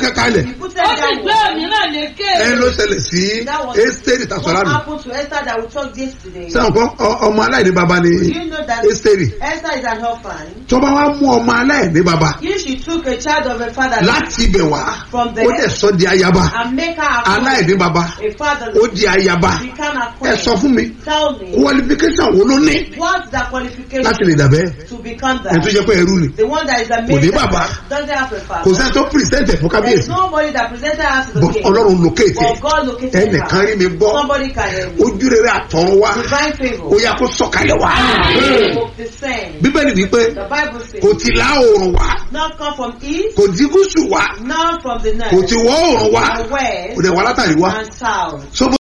kankan lẹ̀ He put ó them sì down. gbé òmíràn lékè. ẹ ló ṣẹlẹ̀ sí That was ẹ́sítẹ́rì what tàṣọ́lá mi happened to Esther that we talked yesterday. sẹ́wọ̀n kọ́ ọ- ọmọ aláìní baba ni Do you know that ẹ́sítẹ́rì Esther is an orphan? tó bá wá mú ọmọ aláìní baba If she took a child of a father láti ibẹ̀ wá From ó there. dẹ̀ sọ di ayaba and make her a queen, aláìní baba a father ó di ayaba become a ẹ queen, sọ fún mi tell me qualification wo ló ní what's the qualification láti lè dàbẹ́ to become ẹ tó that? jẹ́ pé ẹrú ni The one that is a Kò ní maid bàbá. doesn't have a kò father. sẹ́ni tó present ẹ̀ fún There's kábíyèsí nobody that presented her to the but king. ọlọ́run locate But ẹ̀ God located ẹnìkan her. rí mi gbọ́ Somebody can hear me. ojú rere àtọ̀run wá Divine favor. ó yá kó sọ̀kalẹ̀ wá The same. bíbélì wípé The Bible says, kò ti lá oòrùn wá not come from east, kò ti gúúsù wá not from the kò north, ti wọ́ oòrùn wá or kò west, dẹ̀ wá látàrí wá and south. so